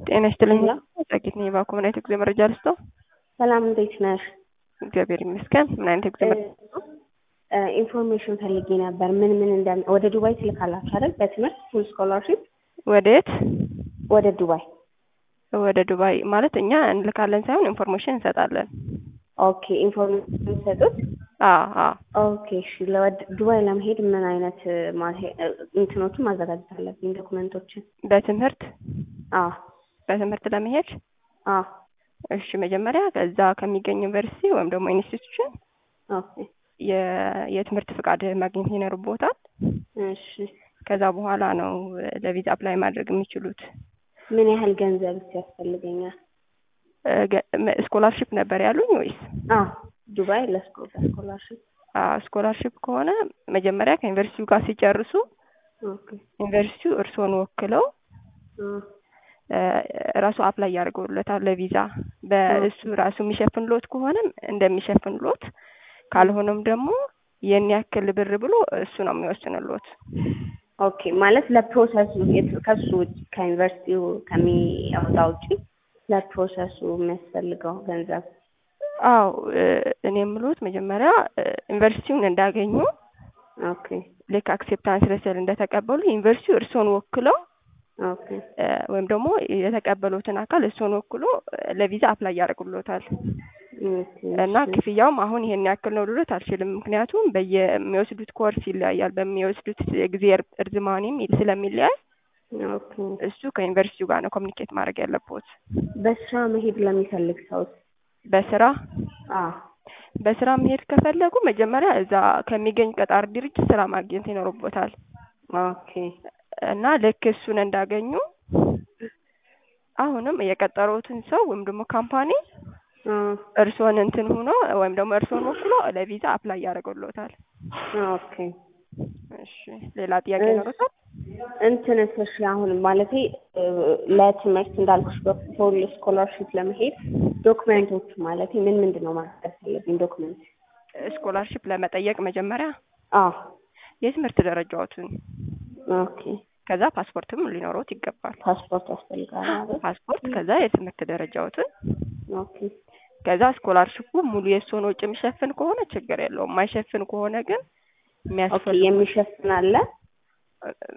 ጤና ይስጥልኝ። ጸጌት ነኝ። እባክዎ ምን አይነት የጉዞ መረጃ ልስጥዎ? ሰላም እንዴት ነሽ? እግዚአብሔር ይመስገን። ምን አይነት የጉዞ መረጃ ልስጥዎ? ኢንፎርሜሽን ፈልጌ ነበር። ምን ምን እንደ ወደ ዱባይ ትልካላችሁ አይደል? በትምህርት ፉል ስኮላርሽፕ ወዴት? ወደ ዱባይ። ወደ ዱባይ ማለት እኛ እንልካለን ሳይሆን ኢንፎርሜሽን እንሰጣለን። ኦኬ ኢንፎርሜሽን የምትሰጡት? አዎ አዎ። ኦኬ እሺ። ለወድ- ዱባይ ለመሄድ ምን አይነት ማሄ- እንትኖችን ማዘጋጀት አለብኝ? ዶክመንቶችን? በትምህርት አዎ በትምህርት ለመሄድ አዎ። እሺ መጀመሪያ ከዛ ከሚገኝ ዩኒቨርሲቲ ወይም ደግሞ ኢንስቲትዩሽን ኦኬ የ- የትምህርት ፍቃድ ማግኘት ይኖርብዎታል። እሺ። ከዛ በኋላ ነው ለቪዛ አፕላይ ማድረግ የሚችሉት። ምን ያህል ገንዘብስ ያስፈልገኛል? ስኮላርሽፕ ነበር ያሉኝ ወይስ? አዎ ዱባይ ለስኮ- ለስኮላርሽፕ። ስኮላርሽፕ ከሆነ መጀመሪያ ከዩኒቨርሲቲው ጋር ሲጨርሱ ኦኬ ዩኒቨርሲቲው እርስዎን ወክለው አ ራሱ አፕላይ ያደርገውለታል ለቪዛ። በእሱ ራሱ የሚሸፍንሎት ከሆነም እንደሚሸፍንሎት ካልሆነም ደግሞ የን ያክል ብር ብሎ እሱ ነው የሚወስንሎት። ኦኬ ማለት ለፕሮሰሱ የት- ከሱ ውጭ ከዩኒቨርሲቲው ከሚያወጣ ውጪ ለፕሮሰሱ የሚያስፈልገው ገንዘብ አዎ እኔ የምሎት መጀመሪያ ዩኒቨርሲቲውን እንዳገኙ ኦኬ ልክ አክሴፕታንስ ሌተር እንደተቀበሉ ዩኒቨርሲቲው እርስዎን ወክለው ኦኬ ወይም ደግሞ የተቀበሉትን አካል እሱን ወክሎ ለቪዛ አፕላይ ያደርጉሎታል። ኦኬ እና ክፍያውም አሁን ይሄን ያክል ነው ልሎት አልችልም። ምክንያቱም በየሚወስዱት ኮርስ ይለያያል። በሚወስዱት የጊዜ እር- እርዝማኔም ስለሚለያይ ኦኬ እሱ ከዩኒቨርሲቲው ጋር ነው ኮሚኒኬት ማድረግ ያለብዎት። በስራ መሄድ ለሚፈልግ ሰውስ? በስራ አዎ በስራ መሄድ ከፈለጉ መጀመሪያ እዛ ከሚገኝ ቀጣሪ ድርጅት ስራ ማግኘት ይኖርቦታል። ኦኬ እና ልክ እሱን እንዳገኙ አሁንም የቀጠሩትን ሰው ወይም ደግሞ ካምፓኒ አ እርስዎን እንትን ሆኖ ወይም ደግሞ እርስዎን ወክሎ ለቪዛ አፕላይ ያደርግሎታል። ኦኬ እሺ ሌላ ጥያቄ ይኖሩታል? እንትንስ እሺ አሁን ማለቴ ለትምህርት እንዳልኩሽ በፉል ስኮላርሽፕ ለመሄድ ዶክመንቶቹ ማለቴ ምን ምንድን ነው ማድረግ ያለብኝ ዶክመንት? ስኮላርሽፕ ለመጠየቅ መጀመሪያ አዎ የትምህርት ደረጃዎትን ኦኬ ከዛ ፓስፖርትም ሊኖሩት ይገባል። ፓስፖርት ያስፈልጋል አይደል? ፓስፖርት ከዛ የትምህርት ደረጃዎትን ኦኬ ከዛ ስኮላርሽፑ ሙሉ የእሱን ወጪ የሚሸፍን ከሆነ ችግር የለውም። የማይሸፍን ከሆነ ግን ኦኬ የሚያስፈልጉ የሚሸፍን አለ?